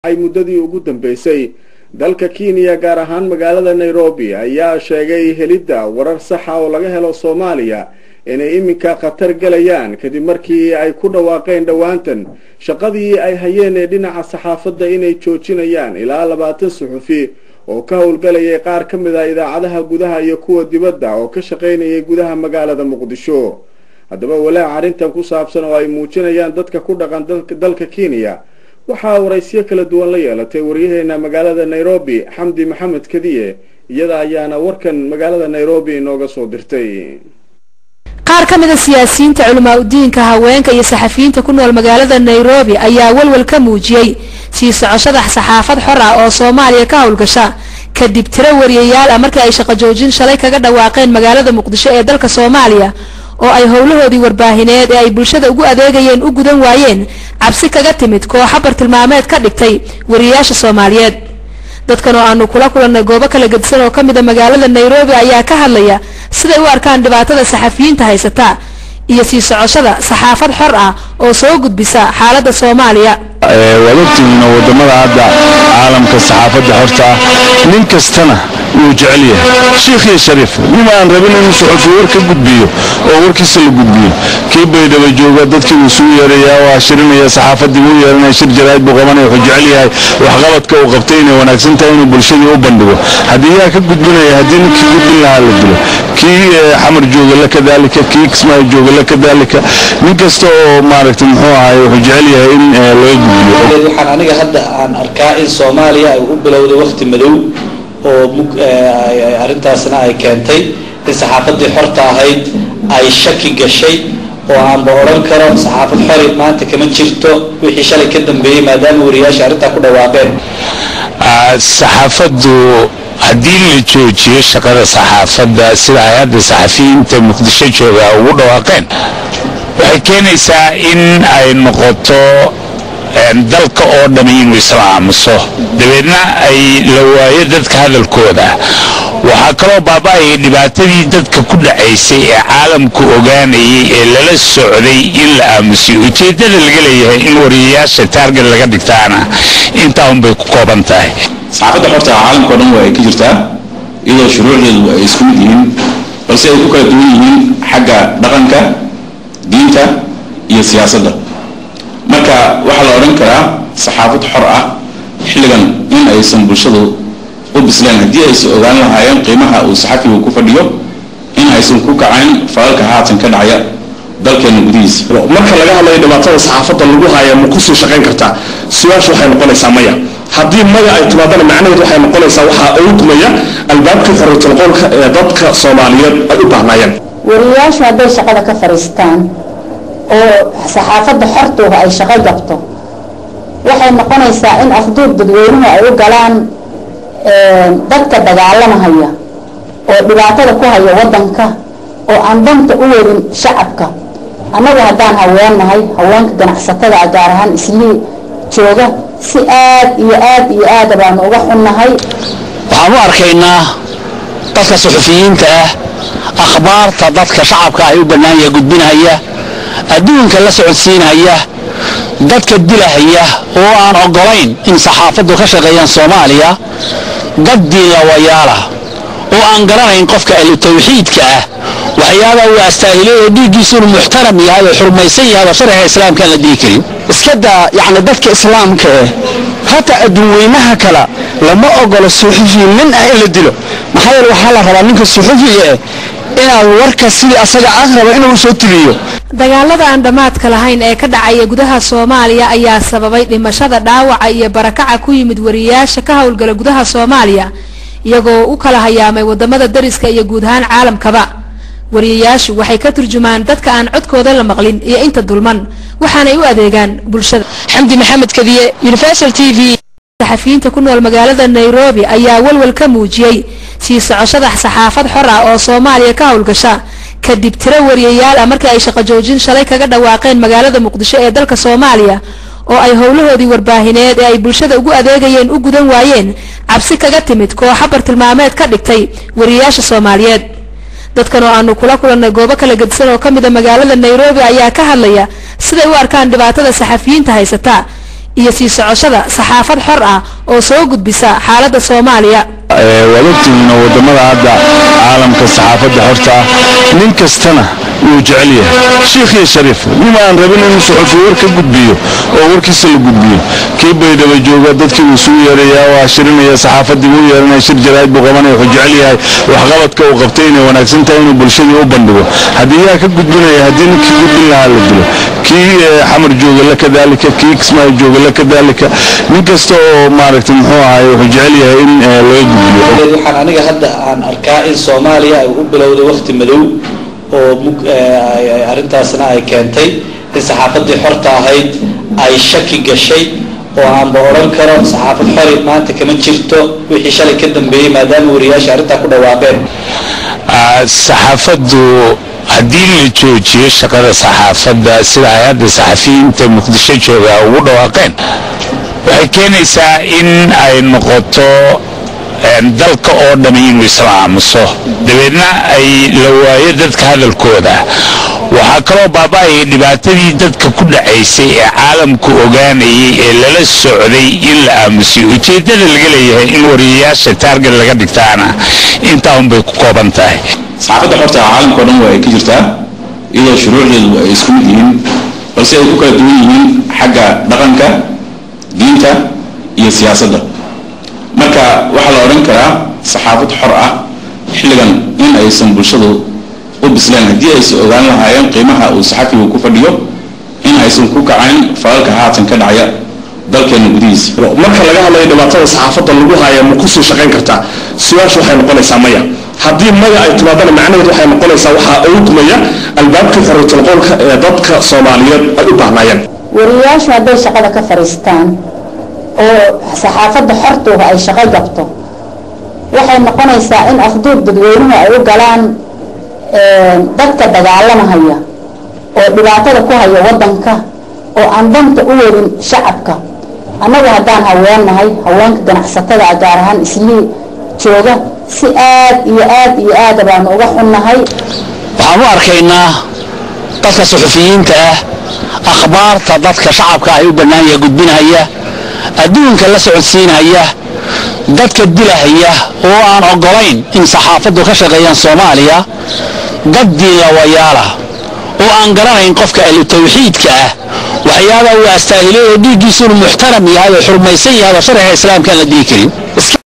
ay muddadii ugu dambeysay dalka kenya gaar ahaan magaalada nairobi ayaa sheegay helidda warar saxa oo laga helo soomaaliya inay iminka khatar gelayaan kadib markii ay ku dhawaaqeen dhowaantan shaqadii ay hayeen ee dhinaca saxaafadda inay joojinayaan ilaa labaatan suxufi oo ka howlgalayay qaar ka mid ah idaacadaha gudaha iyo kuwa dibadda oo ka shaqaynayay gudaha magaalada muqdisho haddaba walaac arrintan ku saabsan oo ay muujinayaan dadka ku dhaqan dalka kenya waxaa waraysyo kala duwan la yeelatay waryaheena magaalada nairobi xamdi maxamed kadiye iyada ayaana warkan magaalada nairobi inooga soo dirtay qaar ka mida siyaasiyiinta culamaa udiinka haweenka iyo saxafiyiinta ku nool magaalada nairobi ayaa walwal ka muujiyey sii socoshada saxaafad xor ah oo soomaaliya ka howlgasha kadib tiro wariyayaal ah markii ay shaqo joojin shalay kaga dhawaaqeen magaalada muqdisho ee dalka soomaaliya oo ay howlahoodii warbaahineed ee ay bulshada ugu adeegayeen u gudan waayeen cabsi kaga timid kooxa bartilmaameed ka dhigtay wariyayaasha soomaaliyeed dadkan oo aanu kula kulannay goobo kala gedisan oo ka mida magaalada nairobi ayaa ka hadlaya siday u arkaan dhibaatada saxafiyiinta haysata iyo sii socoshada saxaafad xor ah oo soo gudbisa xaaladda soomaaliya waad ogtihiin oo wadamada hadda caalamka saxaafadda xorta ah nin kastana wuu jecel yahay shiikh iyo shariif nin aan rabin inuu suxufi war ka gudbiyo oo warkiisa la gudbiyo kii baydhaba jooga dadkii wuu isugu yeerayaa waa shirinaya saxaafaddii wuu yeeranaya shir jaraa'id buu qabanaya wuxuu jecel yahay waxqabadka uu qabtay inay wanaagsan tahay inuu bulshadii u bandhigo haddii yaa ka gudbinaya haddii ninkii gudbin lahaa la dilo kii xamar jooga la kadaalika kii kismaayo jooga la kadaalika nin kasta oo maaragtay muxuu ahaay wuxuu jecel yahay in laga gudbiyo waxaan aniga hadda aan arkaa in soomaaliya ay u bilowday wakti madow oo arrintaasna ay keentay in saxaafaddii xorta ahayd ay shaki gashay oo aanba odhan karo saxaafad xori maanta kama jirto wixii shalay ka dambeeyey maadaama wariyaasha arrintaa ku dhawaaqeen saxaafaddu haddii la joojiyo shaqada saxaafadda sida ay hadda saxafiyiinta muqdisho jooga ugu dhawaaqeen waxay keenaysaa in ay noqoto dalka oo dhami inuu isla aamuso dabeedna ay la waayo dadka hadalkooda waxaa kaloo baaba-ayay dhibaatadii dadka ku dhacaysay ee caalamku ogaanayay ee lala socday in la aamusiyo ujeeddada laga leeyahay in wariyayaasha taarget laga dhigtaana intaa unbay ku kooban tahay saxaafadda xorta caalamka o dhan waa ay ka jirtaa iyadoo shuruucdeedu ay isku mid yihiin balse ay ku kala duwan yihiin xagga dhaqanka diinta iyo siyaasadda marka waxaa la odhan karaa saxaafad xor ah xilligan in aysan bulshadu u bisleen haddii aysan ogaan lahaayeen qiimaha uu saxafigu ku fadhiyo in aysan ku kacayn falalka haatan ka dhacaya dalkeena gudihiisa marka laga hadlayo dhibaatada saxaafadda lagu haya ma kusii shaqayn kartaa su-aasha waxay noqonaysaa maya haddii maya ay timaadana macnaheed waxay noqonaysaa waxaa oogmaya albaabkii xoriyatulqoolka ee dadka soomaaliyeed ay u baahnaayeen wariyayaashu hadday shaqada ka fadhiistaan oo saxaafadda xortuuha ay shaqo gabto waxay noqonaysaa in afduub dadweynuhu ay u galaan dadka dagaalamahaya oo dhibaatada ku haya wadanka oo aan danta u wadin shacabka annagu haddaan haweennahay haweenka ganacsatada ah gaar ahaan islii jooga si aad iyo aad iyo aada baanu uga xunnahay waxaan u arkaynaa dadka suxufiyiinta ah akhbaarta dadka shacabka ah u bannaanya gudbinaya adduunka la socodsiinaya dadka dilahaya oo aan oggolayn in saxaafaddu ka shaqeeyaan soomaaliya dad diinlawayaala oo aan garanayn qofka ahlu tawxiidka ah waxyaabaa uu astaahilay oo dhiiggiisu inuu muxtaram yahay oo xurmaysan yahay oo sharciga islaamkaan la dhihi karin iska daa yacni dadka islaamka eh hataa adduunweynaha kale lama ogolo suxufi nin ah in la dilo maxaa yeele waxaa la rabaa ninka suxufiga eh inaad warka sidii asaga aan raba inuu soo tiliyo dagaalada aan dhammaadka lahayn ee ka dhacaya gudaha soomaaliya ayaa sababay dhimashada dhaawaca iyo barakaca ku yimid wariyayaasha ka howlgala gudaha soomaaliya iyagoo u kala hayaamay wadamada dariska iyo guud ahaan caalamkaba wariyayaashu waxay ka turjumaan dadka aan codkooda la maqlin iyo inta dulman waxaanay u adeegaan bulshada xamdi maxamed kadiye universal t v saxafiyiinta ku nool magaalada nairobi ayaa walwal ka muujiyey sii socoshada saxaafad xor ah oo soomaaliya ka howlgasha kadib tiro wariyayaal ah markii ay shaqo joojin shalay kaga dhawaaqeen magaalada muqdisho ee dalka soomaaliya oo ay howlahoodii warbaahineed ee ay bulshada ugu adeegayeen u gudan waayeen cabsi kaga timid kooxa bartilmaameed ka dhigtay wariyayaasha soomaaliyeed dadkan oo aanu kula kulannay goobo kala gedisan oo ka mida magaalada nairobi ayaa ka hadlaya siday u arkaan dhibaatada saxafiyiinta haysata iyo sii socoshada saxaafad xor ah oo soo gudbisa xaaladda soomaaliya waad ogtihiinoo wadamada hadda caalamka saxaafadda xorta ah nin kastana wuu jecel yahay shiikh iyo shariif nima aan rabin inuu suxufi war ka gudbiyo oo warkiisa la gudbiyo kii baydhaba jooga dadkii wuu isugu yeerayaa waa shirinaya saxaafaddii wuu yeeranaya shir jaraa'id buu qabanaya wuxuu jecel yahay waxqabadka uu qabtay inay wanaagsan tahay inuu bulshadii u bandhigo haddii yaa ka gudbinaya haddii ninkii gudbin lahaa la dilo kii xamar jooga la kadaalika kii kismaayo jooga la kadaalika nin kasta oo maaragtay muxuu ahaay wuxuu jecel yahay in laga gudbiyo waxaan aniga hadda aan arkaa in soomaaliya ay u bilowday waqti madow oo arrintaasna ay keentay in saxaafadii xorta ahayd ay shaki gashay oo aanba odhan karo saxaafad xori maanta kama jirto wixii shalay ka dambeeyey maadaama wariyaasha arrintaa ku dhawaaqeen saxaafaddu haddii la joojiyo shaqada saxaafadda sida ay hadda saxafiyiinta muqdisho jooga ugu dhawaaqeen waxay keenaysaa in ay noqoto dalka oo dhami inuu isla aamuso dabeedna ay la waayo dadka hadalkooda waxaa kaloo baaba-ayay dhibaatadii dadka ku dhacaysay ee caalamku ogaanayay ee lala socday in la aamusiyo ujeeddada laga leeyahay in wariyayaasha taarget laga dhigtaana intaa unbay ku kooban tahay saxaafadda xorta caalamkao dhan waa ay ka jirtaa iyadoo shuruucdeedu ay isku mid yihiin balse ay ku kala duwan yihiin xagga dhaqanka diinta iyo siyaasadda marka waxaa la odhan karaa saxaafad xor ah xilligan in aysan bulshadu u bisleen haddii aysan ogaan lahaayeen qiimaha uu saxafigu ku fadhiyo in aysan ku kacayn falalka haatan ka dhacaya dalkeena gudihiisa marka laga hadlayo dhibaatada saxaafadda lagu haya ma kusii shaqayn kartaa su-aashu waxay noqonaysaa maya haddii maya ay timaadana macnaheed waxay noqonaysaa waxaa awdmaya albaabkii xoriyatulqoolka ee dadka soomaaliyeed ay u baahnaayeen wariyayaashu hadday shaqada ka fadhiistaan oo saxaafadda xortuuha ay shaqo gabto waxay noqonaysaa in afduub dadweynuhu ay u galaan dadka dagaalamahaya oo dhibaatada ku haya wadanka oo aan danta u wadin shacabka annagu haddaan haweennahay haweenka ganacsatada gaar ahaan islii jooga si aad iyo aad iyo aada baanu uga xunnahay waxaan u arkaynaa dadka suxufiyiinta ah akhbaarta dadka shacabka ay u bannaanya gudbinahaya adduunka la socodsiinaya dadka dilahaya oo aan oggolayn in saxaafaddu ka shaqeeyaan soomaaliya dad diinlawayaala oo aan garanayn qofka ahlu tawxiidka ah waxyaabaa uu astaahileeyo dhiiggiisuunu muxtaram yahay oo xurmaysan yahay oo sharciga islaamkaan la dhihi karin